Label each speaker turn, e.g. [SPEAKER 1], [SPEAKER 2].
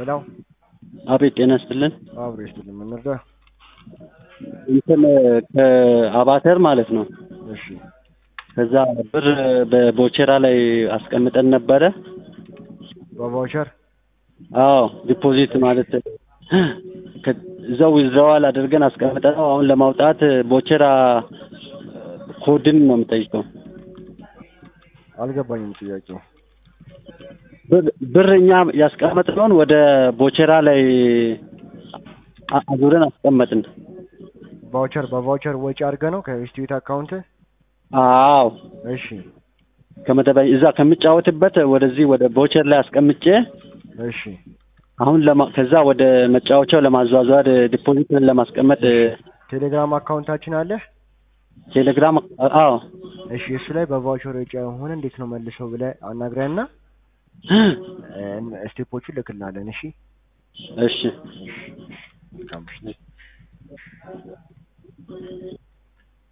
[SPEAKER 1] ሄሎ
[SPEAKER 2] አቤት ጤና ይስጥልን።
[SPEAKER 1] አብሮ ይስጥልኝ። ምን ልርዳ?
[SPEAKER 2] እንትን ከአባተር ማለት ነው።
[SPEAKER 1] እሺ
[SPEAKER 2] ከዛ ብር በቦቸራ ላይ አስቀምጠን ነበረ።
[SPEAKER 1] በቫውቸር
[SPEAKER 2] አዎ ዲፖዚት ማለት ከ- እዛው ዊዝድራዋል አድርገን አስቀምጠን ነው። አሁን ለማውጣት ቦቸራ ኮድን ነው የምጠይቀው።
[SPEAKER 1] አልገባኝም ጥያቄው።
[SPEAKER 2] ብር- ብር እኛ ያስቀመጥነውን ወደ ቦቸራ ላይ አ- አዙረን አስቀመጥን።
[SPEAKER 1] ቫውቸር በቫውቸር ወጪ አድርገህ ነው ከኢንስቲትዩት አካውንት?
[SPEAKER 2] አዎ
[SPEAKER 1] እሺ
[SPEAKER 2] ከመደበኛ እዛ ከምጫወትበት ወደዚህ ወደ ቦቸር ላይ አስቀምጬ
[SPEAKER 1] እሺ
[SPEAKER 2] አሁን ለማ ከዛ ወደ መጫወቻው ለማዟዟር ዲፖዚት ለማስቀመጥ
[SPEAKER 1] ቴሌግራም አካውንታችን አለ?
[SPEAKER 2] ቴሌግራም አዎ
[SPEAKER 1] እሺ እሱ ላይ በቫውቸር ወጪ ሆነ እንዴት ነው መልሰው ብለህ አናግረንና ስቴፖቹን ልክልናለን። እሺ
[SPEAKER 2] እሺ
[SPEAKER 1] መልካም ምሽት።